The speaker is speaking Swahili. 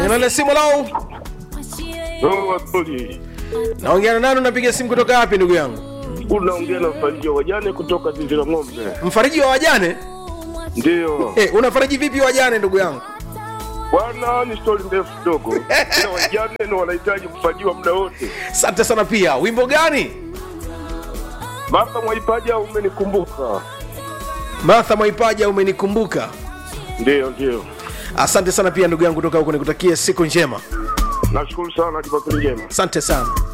kwenye nale simu lao Roho Tuli. naongea na nani unapiga simu kutoka wapi ndugu yangu Unaongea na mfariji wa wajane kutoka zizi la ng'ombe. mfariji wa wajane Ndio. hey, unafariji vipi wajane ndugu yangu Bwana ni stori ndefu kidogo. Ila wajane ndio wanahitaji kufajiwa muda wote. asante sana pia wimbo gani Martha Mwaipaja umenikumbuka. martha mwaipaja umenikumbuka Ndio, ndio. asante sana pia ndugu yangu kutoka huko nikutakie siku njema Nashukuru sana Jumapili njema. asante sana